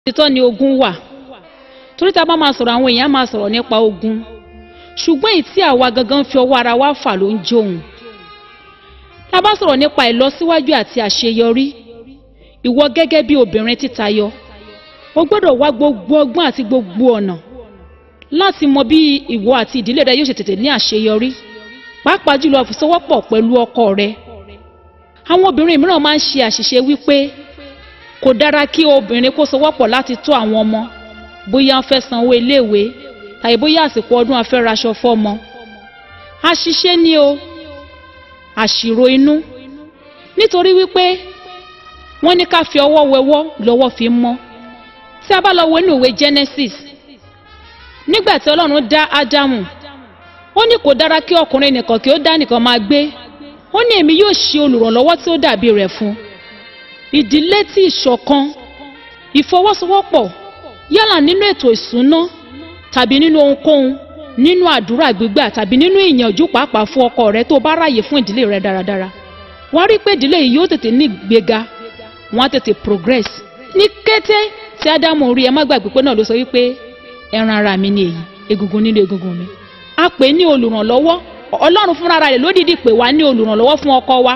títọ́ ni ogun wà torí tá a bá máa sọ̀rọ̀ àwọn èèyàn máa sọ̀rọ̀ nípa ogun ṣùgbọ́n èyí tí àwa gangan fi ọwọ́ ara wa fà ló ń jóun tá a bá sọ̀rọ̀ nípa ìlọsíwájú àti àṣeyọrí ìwọ gẹ́gẹ́ bí obìnrin títayọ o gbọ́dọ̀ wá gbogbo ọgbọ́n àti gbogbo ọ̀nà láti mọ bí ìwọ àti ìdílé rẹ yóò ṣe tètè ní àṣeyọrí pàápàá jùlọ fìsọwọ́pọ̀ pẹ̀lú ọkọ rẹ àwọn obìnrin mìíràn máa ń ṣe àṣìṣe wípé kò dára kí obìnrin kó sowọ́pọ̀ láti tó àwọn ọmọ bóyá wọ́n fẹ́ sanwó iléèwé tàbí bóyá àsìkò ọdún wọ́n fẹ́ raṣọ fọ́mọ àṣìṣe ni o àṣìrò inú nítorí wípé wọ́n ní ká fi ọwọ́ wẹwọ́ lọ́wọ́ fi mọ́ tí a bá lọ wo inú ìwé Genesis nígbà tí Ọlọ́run dá Ádámù ó ní kò dára kí ọkùnrin nìkan kí ó dá nìkan máa gbé ó ní èmi yóò ṣe olùrànlọ́wọ́ tí ó dàbí rẹ̀ fún ìdílé tí ìṣọ̀kan ìfọwọ́sowọ́pọ̀ yálà nínú ètò ìsúná tàbí nínú ohunkóhun nínú àdúrà gbígbà tàbí nínú ìyànjú pàápàá fún ọkọ rẹ tó bá ráàyè fún ìdílé rẹ dáradára wàá rí pé ìdílé yìí yóò tètè ní ìgbéga wọn á tètè progress ní kété tí ádámù rí ẹ má gbàgbé pé náà ló sọ wípé ẹran ara mi ni èyí egungun nínú egungun mi a pè ní olùrànlọ́wọ́ ọlọ́run fúnra rẹ̀ lódìdí pè wá ní olùrànlọ́wọ́ fún ọkọ wa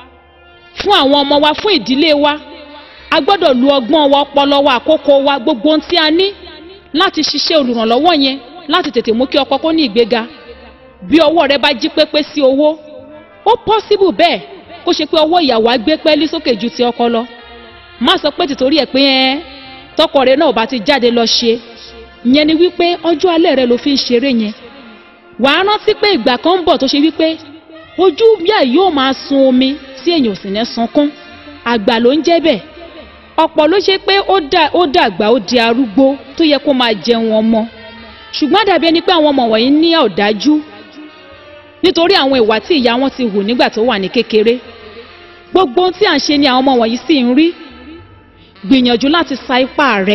fún àwọn ọmọ wa fún ìdílé wa a gbọ́dọ̀ lu ọgbọ́n wa ọpọlọ wa àkókò wa gbogbo ohun tí a ní láti ṣiṣẹ́ olùrànlọ́wọ́ yẹn láti tètè mú kí ọkọ kó ní ìgbéga bí ọwọ́ rẹ bá jí pépé sí owó ó pọ́síbù bẹ́ẹ̀ kó ṣe pé ọwọ́ ìyàwó á gbé pẹ́ẹ́lí sókè ju ti ọkọ lọ má sọ pé tìtorí ẹ̀ pé ẹ́ tọkọ rẹ náà bá ti jáde lọ ṣe yẹn ni wípé ọjọ́ alẹ́ rẹ ló fi ń ṣeré yẹn wàá rántí pé ìgbà kan ń bọ̀ tó ṣe wípé ojú bíà yóò máa sun omi tí èèyàn ò sì ní sunkún àgbà ló ń jẹ́ bẹ́ẹ̀ ọ̀pọ̀ ló ṣe pé ó dàgbà ó di arúgbó tó yẹ kó máa jẹun ọmọ ṣùgbọ́n dàbí ẹni pé àwọn ọmọ wọ̀nyí ní ọ̀dájú nítorí àwọn ìwà tí ìyá wọn ti hù nígbà tó wà ní kékeré gbogbo ohun tí à ń ṣe ni àwọn ọmọ wọ̀nyí sì ń rí gbìyànjú láti sa ipá rẹ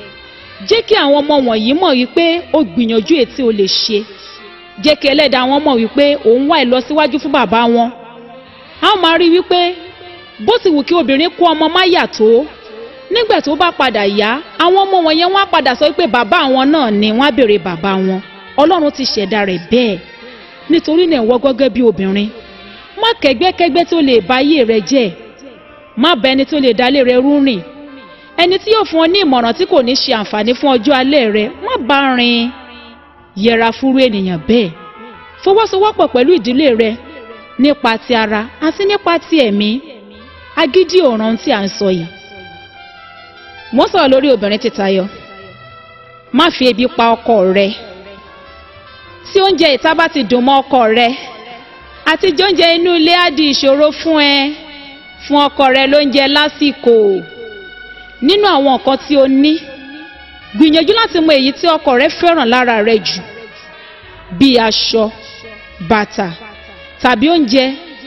jẹ́ kí àwọn ọmọ wọ̀nyí mọ̀ wípé ó gbìyànjú ètí o lè ṣe jẹ́ kí ẹlẹ́dàá wọn mọ̀ wípé òun wá ìlọsíwájú fún bàbá wọn a ó máa rí wípé bó ti wù kí obìnrin kó ọmọ má yà tó nígbà tó bá padà yá àwọn ọmọ wọn yẹn wọ́n á padà sọ pé bàbá àwọn náà ni wọ́n á béèrè bàbá wọn ọlọ́run ti ṣẹ̀dá rẹ̀ bẹ́ẹ̀ nítorí náà wọ́n gẹ́gẹ́ bí obìnrin má kẹ́gbẹ́kẹ́gbẹ́ tó lè bà ayé rẹ jẹ́ má bá ẹni tó lè dálé rẹ rú rìn ẹni tí yóò fún ọ ní ìmọ̀ràn tí kò ní ṣe àǹfààní fún ọjọ́ alẹ́ rẹ má bá rìn yẹra fúrú ènìyàn bẹ́ẹ̀ fọwọ́sowọ́pọ̀ pẹ̀lú ìdílé rẹ nípa ti ara àti nípa ti ẹ̀mí agídí ọ̀ràn tí à ń sọ yìí mo sọ̀rọ̀ lórí obìnrin títayọ má fi ebi pa ọkọ rẹ tí oúnjẹ ìta bá ti dùn mọ́ ọkọ rẹ àti jóúnjẹ inú ilé á di ìṣòro fún ẹ fún ọkọ rẹ lóúnjẹ lásìkò nínú àwọn nǹkan tí o ní gbìyànjú láti mọ èyí tí ọkọ rẹ fẹ́ràn lára rẹ jù bíi aṣọ bàtà tàbí oúnjẹ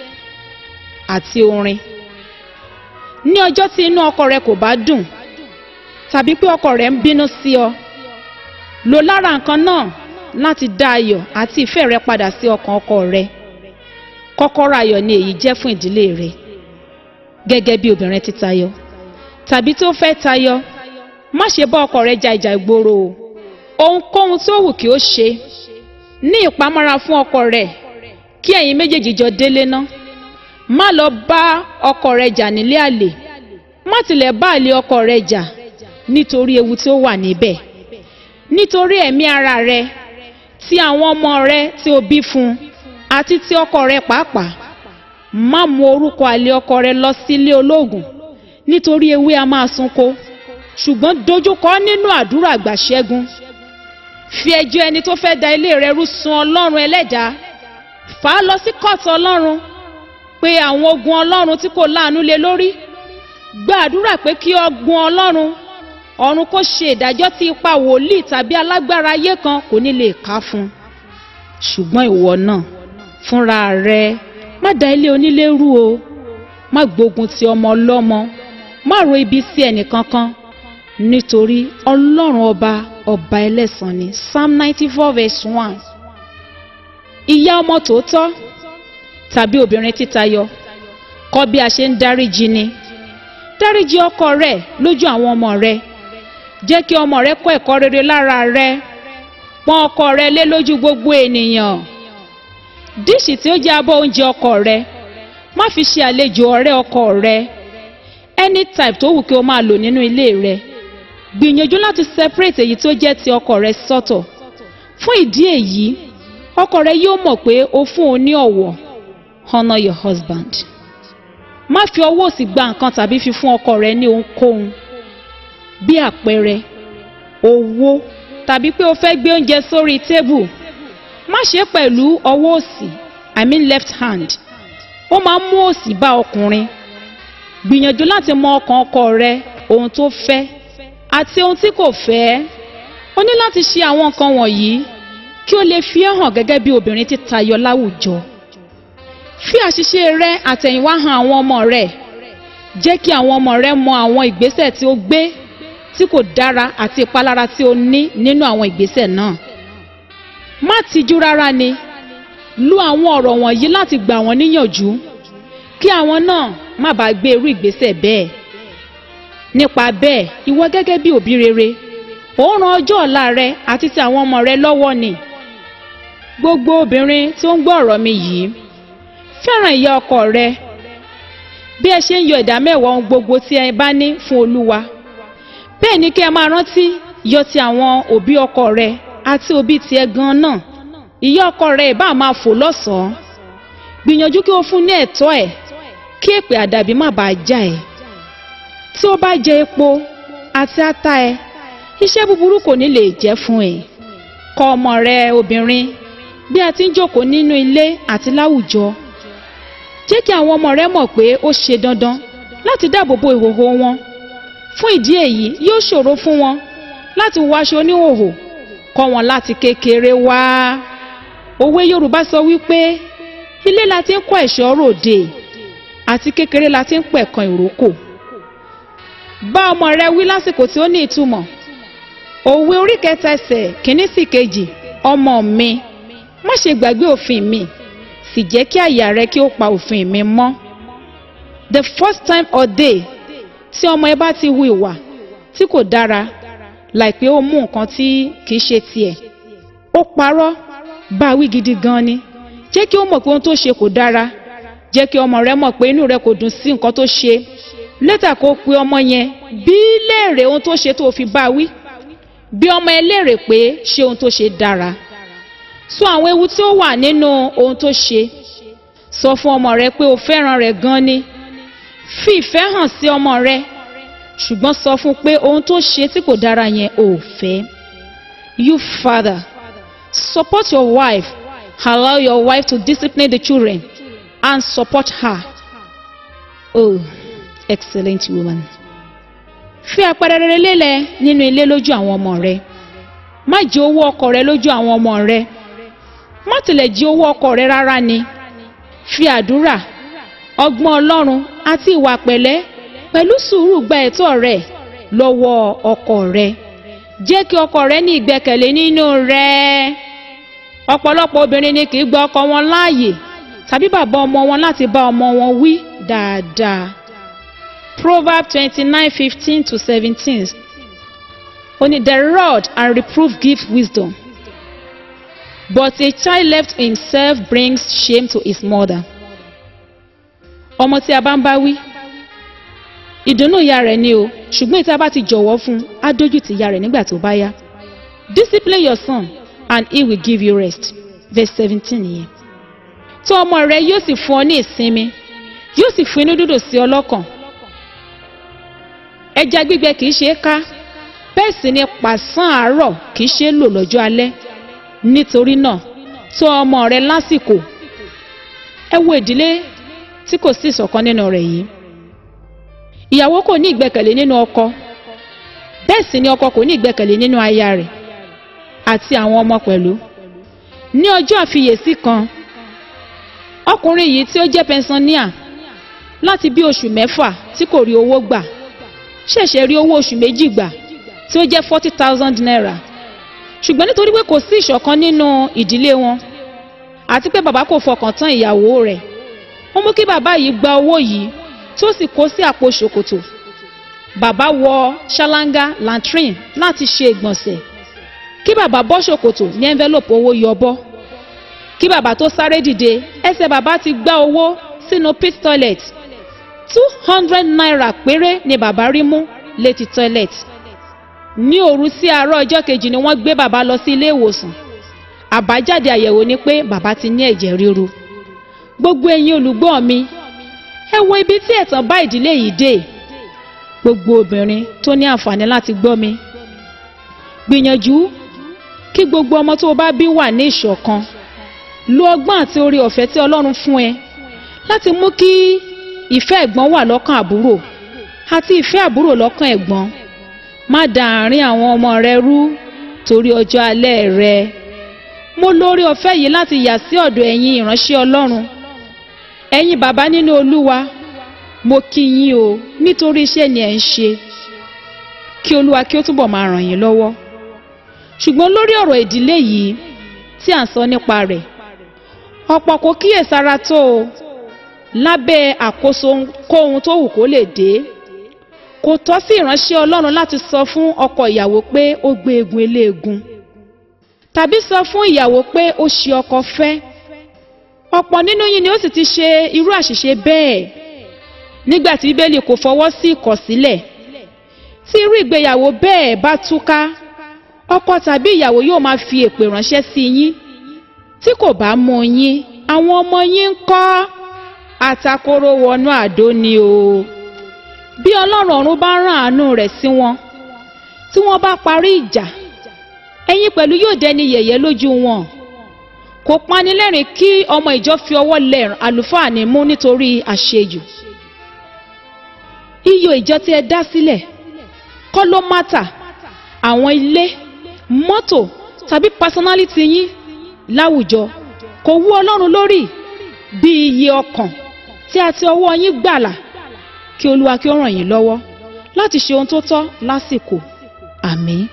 àti orin ní ọjọ́ tí inú ọkọ rẹ kò bá dùn tàbí pé ọkọ rẹ ń bínú sí ọ lò lára nǹkan náà láti dá ayọ̀ àti ìfẹ́ rẹ padà sí ọkàn ọkọ rẹ kọ́kọ́rọ́ ayọ̀ ni èyí jẹ́ fún ìdílé rẹ gẹ́gẹ́ bí obìnrin títayọ tàbí tó fẹ́ tayọ má ṣe bá ọkọ rẹ ja ìjà ìgboro o ohunkóhun tó wù kí ó ṣe ní ìpamọ́ra fún ọkọ rẹ kí ẹ̀yin méjèèjì jọ délé ná má lọ bá ọkọ rẹ jà nílé àlè má tilẹ̀ bá àlè ọkọ rẹ jà nítorí ewu tí ó wà níbẹ̀ nítorí ẹ̀mí ara rẹ ti àwọn ọmọ rẹ tí o bí fún àti ti ọkọ rẹ pàápàá má mú orúkọ àlè ọkọ rẹ lọ sílé olóògùn nítorí ewé a máa sunko ṣùgbọ́n dojúkọ nínú àdúrà àgbàṣẹ́gun fi ẹjọ́ ẹni tó fẹ́ da ilé rẹ rú sun ọlọ́run ẹlẹ́dàá fà á lọ sí kóòtù ọlọ́run pé àwọn ogun ọlọ́run tí kò láàánú lé lórí gba àdúrà pé kí ọgbọ́n ọlọ́run ọ̀run kó ṣe ìdájọ́ tí ipa wòlíì tàbí alágbára ayé kan kò ní lè ká fún ṣùgbọ́n ìwọ náà fúnra rẹ má da ilé onílé rú o má gbógun ti ọmọ ọlọ́mọ má ro ibi sí ẹnìkankan nítorí ọlọ́run ọba ọba ẹlẹ́san ni psalm ninety four verse one ìyá ọmọ tòótọ́ tàbí obìnrin títayọ kọ́ bí a ṣe ń dáríjì ni dáríjì ọkọ rẹ lójú àwọn ọmọ rẹ jẹ́ kí ọmọ rẹ kọ́ ẹ̀kọ́ rere lára rẹ pọ́n ọkọ rẹ lé lójú gbogbo ènìyàn díṣì tí ó jẹ́ abọ́ oúnjẹ ọkọ rẹ má fi ṣe àlejò ọ̀rẹ́ ọkọ rẹ any type tó wù kí o máa lò nínú ilé rẹ gbìyànjú láti separate èyí tó jẹ́ ti ọkọ rẹ sọ́tọ̀ fún ìdí èyí ọkọ rẹ yóò mọ̀ pé o fún un ní ọ̀wọ̀ honour your husband má fi ọwọ́ òsì gba nǹkan tàbí fi fún ọkọ rẹ ní ohunkóhun bí àpẹẹrẹ owó tàbí pé o fẹ́ gbé oúnjẹ sórí tébù má ṣe pẹ̀lú ọwọ́ òsì i mean left hand ó máa ń mú òsì bá ọkùnrin gbìyànjú láti mọ ọkàn ọkọ rẹ ohun tó fẹ́ àti ohun tí kò fẹ́ o ní láti ṣe àwọn nǹkan wọ̀nyí kí o lè fi ẹ́ hàn gẹ́gẹ́ bí obìnrin tí tayọ láwùjọ fi àṣìṣe rẹ àtẹ̀yìnwá hàn àwọn ọmọ rẹ jẹ́ kí àwọn ọmọ rẹ mọ àwọn ìgbésẹ̀ tí o gbé tí kò dára àti ìpalára tí o ní nínú àwọn ìgbésẹ̀ náà má tijú rárá ni lo àwọn ọ̀rọ̀ wọ̀nyí láti gbà wọ́n níyànjú kí àwọn náà má bàa gbé irú ìgbésẹ̀ bẹ́ẹ̀ nípa bẹ́ẹ̀ ìwọ gẹ́gẹ́ bí òbí rere ò ń ran ọjọ́ ọ̀la rẹ àti ti àwọn ọmọ rẹ lọ́wọ́ ni gbogbo obìnrin tí ó ń gbọ́ ọ̀rọ̀ mi yìí fẹ́ràn ìyá ọkọ rẹ bí ẹ ṣe ń yọ ìdá mẹ́wàá ohun gbogbo tí ẹ bá ní fún olúwa bẹ́ẹ̀ ni kí ẹ máa rántí yọ ti àwọn òbí ọkọ rẹ àti òbí tiẹ̀ gan náà ìyá ọkọ rẹ ìbá máa fò lọ́sàn-án gbìyànjú kí o fún ní ẹ̀tọ́ ẹ̀ kí èpè àdàbí má bàa já ẹ̀ tí ó bá jẹ epo àti ata ẹ iṣẹ́ búburú kò ní lè jẹ́ fún ẹ kọ́ ọmọ rẹ obìnrin bí a ti ń jókòó nínú ilé àti láwùjọ jẹ́ kí àwọn ọmọ rẹ mọ̀ pé ó ṣe dandan láti dáàbò bo ìhòòhò wọn fún ìdí èyí yóò ṣòro fún wọn láti wọ aṣọ oníhòòhò kọ́ wọn láti kékeré wá òwe yorùbá sọ wípé ilé la ti ń kọ́ ẹ̀ṣọ́ ròde àti kékeré la ti ń pẹ̀kan ìrókò bá ọmọ rẹ wí lásìkò tí ó ní ìtumọ̀ òwe orí kẹta ẹsẹ̀ kìíní sí kejì ọmọ mi má ṣe gbàgbé òfin mi sì jẹ́ kí àyà rẹ kí ó pa òfin mi mọ́ the first time or day tí ọmọ ẹ bá ti hu ìwà tí kò dára láìpẹ́ ó mú nǹkan tí kìí ṣe tiẹ̀ ó parọ́ bá wí gidi gan ni jẹ́ kí ó mọ̀ pé ohun tó ṣe kò dára jẹ́ kí ọmọ rẹ mọ̀ pé inú rẹ kò dùn sí nǹkan tó ṣe lẹ́tà kó pe ọmọ yẹn bí léèrè ohun tó ṣe tó fi bá wí bí ọmọ ẹ léèrè pé ṣé ohun tó ṣe dára sọ àwọn ewu tí ó wà nínú ohun tó ṣe sọ fún ọmọ rẹ pé o fẹ́ràn rẹ̀ gan ni fi ìfẹ́ hàn sí ọmọ rẹ ṣùgbọ́n sọ fún pé ohun tó ṣe tí kò dára yẹn ò fẹ́ you father support your wife allow your wife to discipline the children and support her oh excellent woman fi àpẹẹrẹ rere lélẹ̀ nínú ilé lójú àwọn ọmọ rẹ má jẹ owó ọkọ rẹ lójú àwọn ọmọ rẹ má tilẹ̀ jí owó ọkọ rẹ rárá ni fi àdúrà ọgbọ́n ọlọ́run àti ìwà pẹ̀lẹ́ pẹ̀lú sùúrù gba ẹ̀tọ́ rẹ lọ́wọ́ ọkọ rẹ jẹ́ kí ọkọ rẹ ní ìgbẹ́kẹ̀lé nínú rẹ ọ̀pọ̀lọpọ̀ obìnrin ni kì í gba ọkọ wọn láàyè tàbí bàbá ọmọ wọn láti bá ọmọ wọn wí dáadáa proverb twenty-nine fifteen to seventeen ó ní the rod and reproof give wisdom but a child left to himself brings shame to his mother ọmọ tí a bá ń bá wí ìdùnnú ìyá rẹ̀ ni o ṣùgbọ́n ìta bá ti jọ̀wọ́ fún un á dójú ti ìyá rẹ̀ nígbà tó bá yá discipline your son and he will give you rest verse seventeen yẹn tó ọmọ rẹ yóò sì fún ọ ní ìsinmi yóò sì fún inú dídùn sí ọ lọ́kàn ẹja gbígbẹ kì í ṣe é ká bẹ́ẹ̀ sì ni pàṣán àárọ̀ kì í ṣe é lò lọ́jọ́ alẹ́ nítorí náà tó ọmọ rẹ lásìkò ẹ wo ìdílé tí kò sí ìṣọ̀kan nínú rẹ̀ yìí ìyàwó kò ní ìgbẹ́kẹ̀lé nínú ọkọ bẹ́ẹ̀ sì ni ọkọ kò ní ìgbẹ́kẹ̀lé nínú aya rẹ̀ àti àwọn ọmọ pẹ̀lú ní ọjọ́ àfiyèsí kan ọkùnrin yìí tí ó jẹ́ pẹnsaníà láti bí oṣù mẹ́fà tí kò rí owó gbà ṣẹ̀ṣẹ̀ rí owó oṣù méjì gbà tí ó jẹ́ forty thousand naira ṣùgbọ́n nítorí pé kò sí ìṣọ̀kan nínú ìdílé wọn àti pé bàbá kò fọkàn tán ìyàwó rẹ̀ ó mú kí bàbá yìí gba owó yìí tí ó sì kó sí àpò ṣòkòtò bàbá wọ ṣáláńgá latrine láti ṣe ìgbọ̀nsẹ̀ kí bàbá bọ́ ṣòkòtò ní envelope owó yọbọ́ kí bàbá tó sáré dìde ẹsẹ̀ bàbá ti gbá owó sínú pit toilet two hundred naira péré ni bàbá rí mú létí toilet ní òru sí àárọ̀ ọjọ́ kejì ni wọ́n gbé bàbá lọ sí ilé ìwòsàn àbájáde àyẹ̀wò ni pé bàbá ti ní ẹ̀jẹ̀ ríru gbogbo ẹ̀yin olùgbọ́ mi ẹ wo ibi tí ẹ̀tàn bá ìdílé yìí dé gbogbo obìnrin tó ní àǹfààní láti gbọ́ mi gbìyànjú kí gbogbo ọmọ tó o bá bí wà ní ìṣọ̀kan lo ọgbọ́n àti orí ọ̀fẹ́ tí ọlọ́run fún ẹ láti mú kí ìfẹ́ ẹ̀gbọ́n wà lọ́kàn àbúrò àti ìfẹ́ àbúrò lọ́kàn ẹ̀gbọ́n má da àárín àwọn ọmọ rẹ rú torí ọjọ́ alẹ́ rẹ mo lórí ọ̀fẹ́ yìí láti yà sí ọ̀dọ̀ ẹ̀yin ìránṣẹ́ ọlọ́run ẹ̀yin bàbá nínú olúwa mo kí yín o nítorí iṣẹ́ ni ẹ̀ ń ṣe kí olúwa kí ó túbọ̀ máa ràn yín lọ́wọ́ ṣùgbọ́n lórí ọ̀rọ̀ ìdílé yìí tí à ń sọ nípa rẹ̀ ọ̀pọ̀ kò kíyèsára tó o lábẹ́ àkóso kóhun tó wù kó lè dé kò tọ́ sí ìránṣẹ́ ọlọ́run láti sọ fún ọkọ ìyàwó pé ó gbé egun eléegun tàbí sọ fún ìyàwó pé ó ṣe ọkọ fẹ́ ọ̀pọ̀ nínú yín ni ó sì ti ṣe irú àṣìṣe bẹ́ẹ̀ nígbà tí bíbélì kò fọwọ́ sí ìkọ̀sílẹ̀ tí irú ìgbéyàwó bẹ́ẹ̀ bá túká ọkọ tàbí ìyàwó yóò máa fi èpè ránṣẹ́ sí yín tí kò bá mú yín àwọn ọmọ yín ń kọ́ àtakóró wọnú àdó ni o bí ọlọ́run ọ̀run bá rán àánú rẹ̀ sí wọn tí wọ́n bá parí ìjà ẹ̀yin pẹ̀lú yóò dẹni yẹ̀yẹ́ lójú wọn kò panilẹ́rìn kí ọmọ ìjọ fi ọwọ́ lẹ̀ àlùfáà ní mú nítorí àṣejù iyọ̀ ìjọ tí ẹ dá sílẹ̀ kọ́ ló mátà àwọn ilé mọ́tò tàbí personality yín láwùjọ kò wú ọlọ́run lórí bí iye ọkàn tí a ti ọwọ́ yín gbàlà kí olúwa kí ó ràn yín lọ́wọ́ láti ṣe ohun tó tọ́ lásìkò àmín.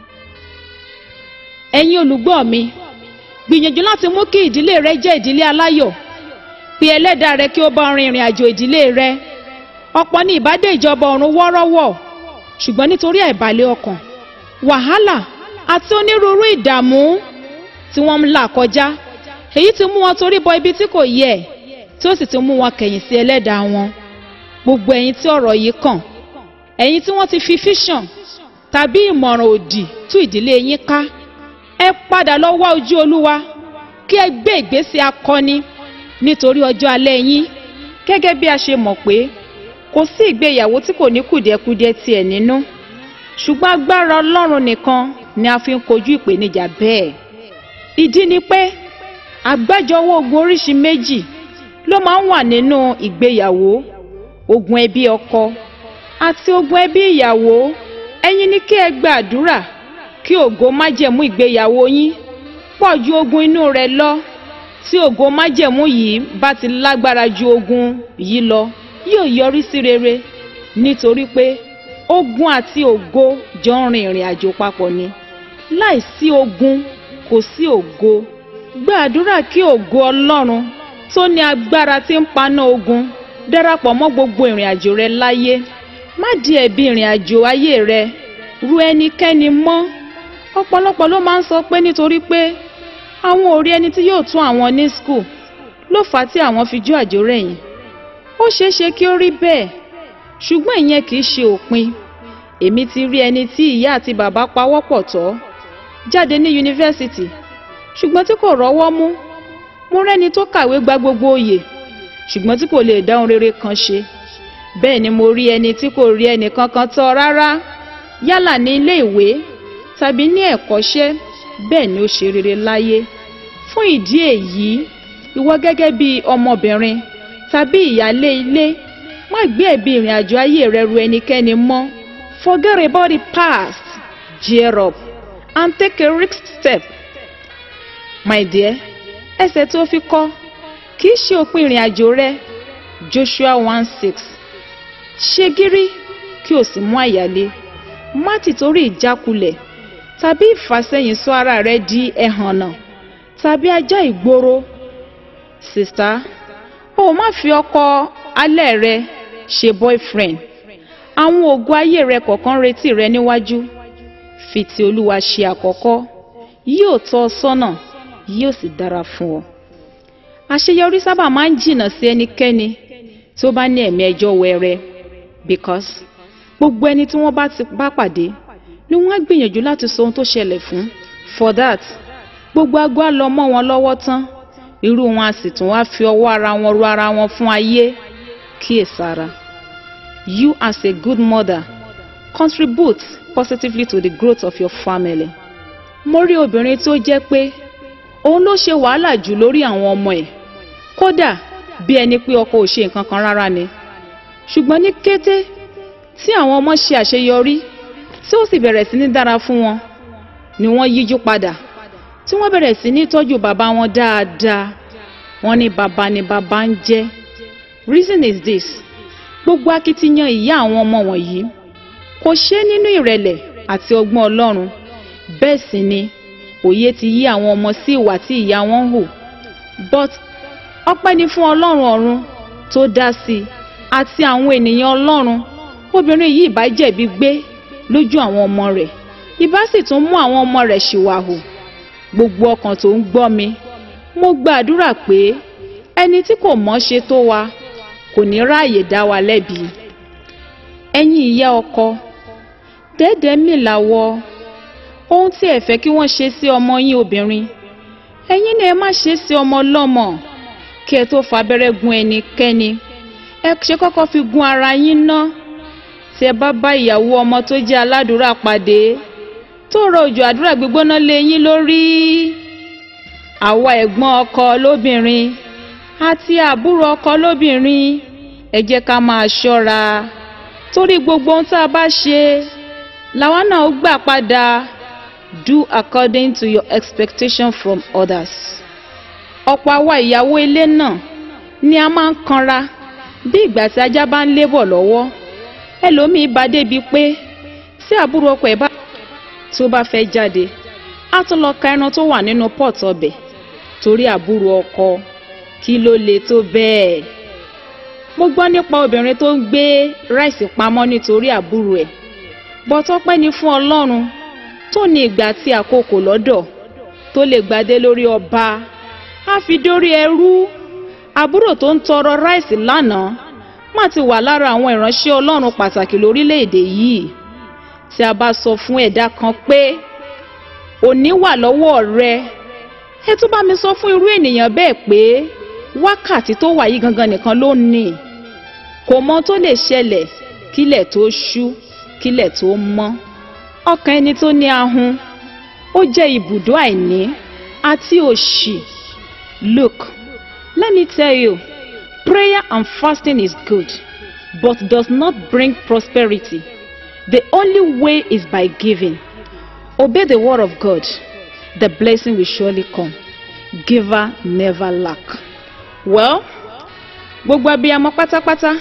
ẹ̀yin olùgbọ́ mi gbìyànjú láti mú kí ìdílé rẹ jẹ́ ìdílé aláyọ̀ bí ẹlẹ́dàá rẹ kí ó bá rin ìrìn àjò ìdílé rẹ ọ̀pọ̀ ní ìbádé ìjọba ọ̀run wọ́ọ́rọ́wọ́ ṣùgbọ́n nítorí àìbalẹ̀ ọkàn wàhálà àti onírúurú ìdààmú tí wọ́n ń là kọjá èyí ti mú wọn torí bọ ibi tí kò yẹ tí ó sì ti mú wọn kẹ̀yìn sí ẹlẹ́dàá wọn gbogbo ẹ̀yin tí ọ̀rọ̀ yìí kàn ẹ̀yin tí wọ́n ti fi fíṣàn tàbí ìmọ̀ràn òdì tú ìdílé yín ká ẹ padà lọ wá ojú olúwa kí ẹ gbé ìgbésẹ̀ akọni nítorí ọjọ́ alẹ́ yín gẹ́gẹ́ bí a ṣe mọ̀ pé kò sí ìgbéyàwó tí kò ní kùdìẹ̀kudiẹ tiẹ̀ nínú ṣùgbọ́n agbára ọlọ́run nìkan ni a fi ń kojú ìpèníjà bẹ́ẹ̀ ìdí ni pé àgbájọwọ́ ogun oríṣi méjì ló máa ń wà nínú ìgbéyàwó ogun ẹbí ọkọ àti ogun ẹbí ìyàwó ẹ̀yin ni kí ẹ gba àdúrà kí ògo májẹ̀mú ìgbéyàwó yín pọ̀ ju ogun inú rẹ̀ lọ tí ògo májẹ̀mú yìí bá ti lágbára ju ogun yìí lọ yóò yọrí sí rere nítorí pé ogun àti ògo jọ ń rin ìrìn àjò papọ̀ ni láìsí ogun kò sí ògo gba àdúrà kí ògo ọlọ́run tó ní agbára tí ń paná ogun darapọ̀ mọ́ gbogbo ìrìn àjò rẹ láyé má di ẹ̀bi ìrìn àjò ayé rẹ ru ẹnikẹ́ni mọ́ ọ̀pọ̀lọpọ̀ ló máa ń sọ pé nítorí pé àwọn ò rí ẹni tí yóò tún àwọn ní skul ló fà á tí àwọn fi jó àjò rẹ̀yìn ó ṣeé ṣe kí ó rí bẹ́ẹ̀ ṣùgbọ́n ìyẹn kì í ṣe òpin èmi ti rí ẹni tí ìyá àti bàbá pawọ́pọ̀ tọ́ jáde ní yunifásitì ṣùgbọ́n tí kò rọ́wọ́ mú mo rẹ́ni tó kàwé gba gbogbo oyè ṣùgbọ́n tí kò lè dá ohun rere kan ṣe bẹ́ẹ̀ ni mo rí ẹni tí kò rí ẹnì kankan tọ́ rárá yálà ní ilé ìwé tàbí ní ẹ̀kọ́ṣẹ́ bẹ́ẹ̀ ni ó ṣe rere láyé fún ìdí èyí ìwọ gẹ́gẹ́ bí ọmọbìnrin tàbí ìyálé ilé má gbé ẹ̀bi ìrìn àjò ayé rẹ ru ẹnikẹ́ni mọ́ forget about the past gear up and take a risk step my dear ẹsẹ̀ tó fi kọ́ kì í ṣe òpin ìrìn àjò rẹ Joshua one six ṣe gírí kí o sì mú àyálé má ti torí ìjákulẹ̀ tàbí ìfàsẹ́yìn sọ ara rẹ di ẹhànnà tàbí ajá ìgboro sista o má fi ọkọ alẹ́ rẹ ṣe boyfriend àwọn ògo ayé rẹ kọ̀ọ̀kan retí rẹ níwájú fi ti olúwa ṣe àkọ́kọ́ yóò tọ́ ọ sọ́nà yóò sì dára fún ọ. àṣeyọrí sábà máa ń jìnnà sí ẹnikẹ́ni tí ó bá ní ẹ̀mí ẹjọ́ wẹrẹ because gbogbo ẹni tí wọ́n bá ti bá pàdé ni wọ́n á gbìyànjú láti sọ ohun tó ṣẹlẹ̀ fún for that gbogbo agbó á lọ mọ́ wọn lọ́wọ́ tán irú wọn a sì tún wá fi ọwọ́ ara wọn ru ara wọn fún ayé kíyèsára. You as a good mother contribute positively to the growth of your family. Mo rí obìnrin tó jẹ́ pé òun ló ṣe wàhálà jù lórí àwọn ọmọ ẹ̀ kódà bí ẹni pé ọkọ ò ṣe nǹkan kan rárá ni. Ṣùgbọ́n ní kété tí àwọn ọmọ ṣe àṣeyọrí tí ó sì bẹ̀rẹ̀ sí ní dára fún wọn ni wọ́n yíjú padà tí wọ́n bẹ̀rẹ̀ sí ní tọ́jú bàbá wọn dáadáa wọ́n ní bàbá ni bàbá ń jẹ́. Reason is this gbogbo akitiyan ìyá àwọn ọmọ wọ̀nyí kò ṣe é nínú ìrẹ̀lẹ̀ àti ọgbọ́n ọlọ́run bẹ́ẹ̀ sì ni òye ti yí àwọn ọmọ sí ìwà tí ìyá wọn ń hù but ọpẹ́ ni fún ọlọ́run ọ̀run tó dá sí i àti àwọn ènìyàn ọlọ́run obìnrin yìí ìbá jẹ̀bi gbé lójú àwọn ọmọ rẹ̀ ìbá sì tún mú àwọn ọmọ rẹ̀ ṣìwàhù gbogbo ọkàn tó ń gbọ́ mi mo gbàdúrà pé ẹni tí kò mọ̀ ṣe tó wa kò ní ráàyè dá wa lẹ́bi ẹ̀yin ìyá ọkọ dẹ́dẹ́ mi làwọ̀ ohun tí ẹ fẹ́ kí wọ́n ṣe sí ọmọ yín obìnrin ẹ̀yin ni ẹ má ṣe sí ọmọ ọlọ́mọ kí ẹ tó fabẹ́rẹ́ gun ẹnikẹ́ni ẹ ṣe kọ́kọ́ fi gun ara yín ná tí ẹ bá bá ìyàwó ọmọ tó jẹ́ aládùúrà pàdé tó rọ òjò àdúrà gbígbóná lé yín lórí àwa ẹ̀gbọ́n ọkọ lóbìnrin àti àbúrò ọkọ lóbìnrin ẹ jẹ́ ká máa ṣọ́ra torí gbogbo ohun tá a bá ṣe làwọn náà gbà padà do according to your expectation from others. ọ̀pọ̀ àwa ìyàwó ilé náà ni a máa ń kanra bí ìgbà tí ajá bá ń lébọ̀ lọ́wọ́ ẹlòmíì bá débi pé tí àbúrò ọkọ ẹ̀ bá tó bá fẹ́ jáde á tún lọ ka ẹran tó wà nínú pọ́ọ̀tù ọbẹ̀ torí àbúrò ọkọ kí ló le tó bẹ́ẹ̀. mo gbọ́ nípa obìnrin tó ń gbé ráìsì pamọ́ nítorí àbúrò ẹ̀ bọ́tọ́pẹ́ ni fún ọlọ́run tó ní ìgbà tí àkókò lọ́dọ̀ tó lè gbadé lórí ọba á fi dórí ẹrú àbúrò tó ń tọrọ ráìsì lánàá má ti wà lára àwọn ìránṣẹ́ ọlọ́run pàtàkì lórílẹ̀‐èdè yìí tí a bá sọ fún ẹ̀dá kan pé òní wà lọ́wọ́ rẹ ẹ tún bá mi sọ fún irú ènìyàn bẹ́ẹ̀ pé wákàtí tó wà yìí gangan nìkan ló ní kò mọ tó lè ṣẹlẹ̀ kílẹ̀ tó ṣú kílẹ̀ tó mọ́ ọkàn ẹni tó ní ahun ó jẹ́ ibùdó àìní àti òṣì look let me tell you prayer and fasting is good but does not bring prosperity the only way is by giving obey the word of God the blessing will surely come giver never lack well gbogbo abiyamọ pátápátá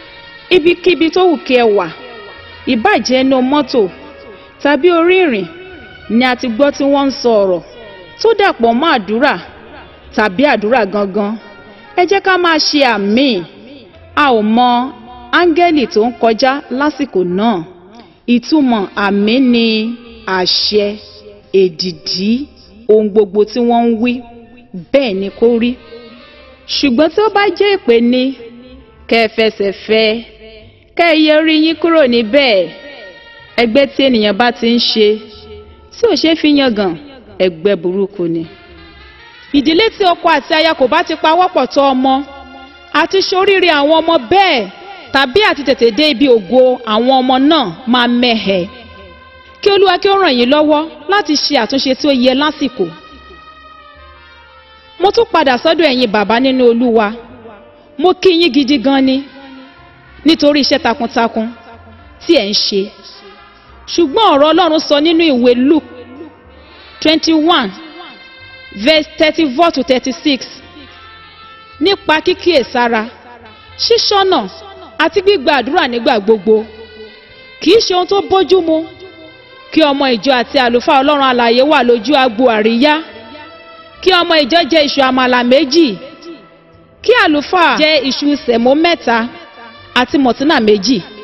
ibikíbi tó wù kí ẹ wà ìbàjẹ́ inú mọ́tò tàbí orí ìrìn ni a ti gbọ́ tí wọ́n ń sọ ọ̀rọ̀ tó dàpọ̀ mọ́ àdúrà tàbí àdúrà gangan ẹ jẹ́ ká máa ṣe àmì a ò mọ áńgẹ́lì tó ń kọjá lásìkò náà ìtumọ̀ àmì ni àṣẹ èdìdí ohun gbogbo tí wọ́n ń wí bẹ́ẹ̀ ni kó rí ṣùgbọ́n tí ó bá jẹ́ ìpè ní kẹ́ ẹ fẹsẹ̀ fẹ́ kẹ́ ẹ yẹ orí yín kúrò níbẹ̀ ẹgbẹ́ tí ènìyàn bá ti ń ṣe tí ò ṣe fi yangàn ẹgbẹ́ burúkú ni. ìdílé tí ọkọ àti aya kò bá ti pawọ́pọ̀ tọ́ ọmọ àti ṣoríire àwọn ọmọ bẹ́ẹ̀ tàbí àti tètè dé ibi ògo àwọn ọmọ náà máa mẹ́hẹ̀. kí olúwa kí ó ràn yín lọ́wọ́ láti ṣe àtúnṣe tí ó yẹ lásìkò. mo tún padà sọ́dọ̀ ẹ̀yin bàbá nínú olúwa mo kí yín gidi gan ni nítorí iṣẹ́ takuntakun tí ẹ̀ ń ṣe ṣùgbọ́n ọ̀rọ̀ ọlọ́run sọ nínú ìwé luke twenty one verse thirty four to thirty six nípa kíkíyèsára ṣíṣọ́nà àti gbígba àdúrà nígbà gbogbo kì í ṣe ohun tó bójú mu kí ọmọ ìjọ àti àlùfáà ọlọ́run alààyè wà lójú agbo àríyá kí ọmọ ìjọ jẹ iṣu àmàlà méjì kí àlùfáà jẹ iṣu sẹ̀mó mẹ́ta àti mọ̀tínà méjì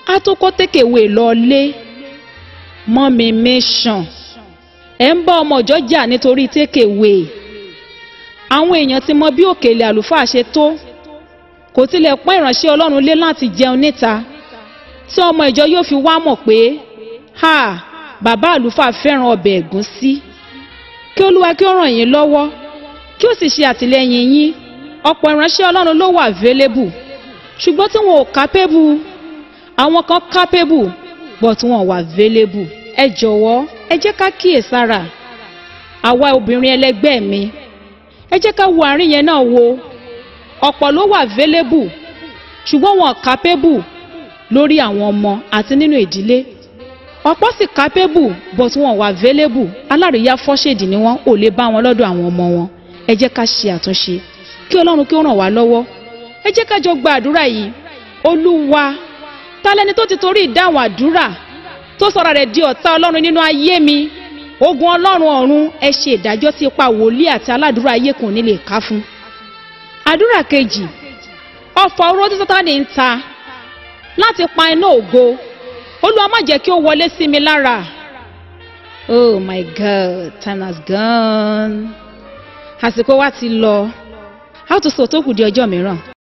á tó kó tékèwé lọlé mọ́mi mẹ́sàn ẹ̀ ń bá ọmọ ọjọ́ jà nítorí tékèwé àwọn èèyàn ti mọ bí òkèlè àlùfáà ṣe tó kò tilẹ̀ pọ́n ìránṣẹ́ ọlọ́run lé láti jẹun níta tí ọmọ ìjọ yóò fi wá mọ̀ pé ha bàbá àlùfáà fẹ́ràn ọbẹ̀ ẹ̀gúsí kí olúwa kí ó ràn yín lọ́wọ́ kí ó sì ṣe àtìlẹ́yìn yín ọ̀pọ̀ ìránṣẹ́ ọlọ́run ló wà available ṣùgbọ́n tí wọn ò capable àwọn kan capable but wọn ò wà available ẹ jọ̀wọ́ ẹ jẹ́ ká kíyèsára àwa obìnrin ẹlẹgbẹ́ mi ẹ jẹ́ ká wo àárín yẹn náà wo ọ̀pọ̀ ló wà available ṣùgbọ́n wọn capable lórí àwọn ọmọ àti nínú ìdílé ọ̀pọ̀ sì capable but wọn wà available alárìíyá fọ́ṣèdì ni wọ́n ò lè bá wọn lọ́dọ̀ àwọn ọmọ wọn ẹ jẹ́ ká ṣe àtúnṣe kí ọlọ́run kí ó ràn wá lọ́wọ́ ẹ jẹ́ ká jọ gba àdúrà yìí olúwa talẹ́ni tó ti torí ìdáhùn àdúrà tó sọ̀rọ̀ rẹ̀ di ọ̀tá ọlọ́run nínú ayé mi ogun ọlọ́run ọ̀run ẹ ṣe ìdájọ́ tí ipa wòlíì àti aládùúrà ayé kò ní lè ká fún. àdúrà kejì ọ̀fọ̀ oró tí sátánì ń ta láti pa iná ògo olúwa má jẹ́ kí ó wọlé sí mi lára. oh my god time has gone àsìkò wa ti lọ a ó tún sọ tó kù di ọjọ́ mìíràn.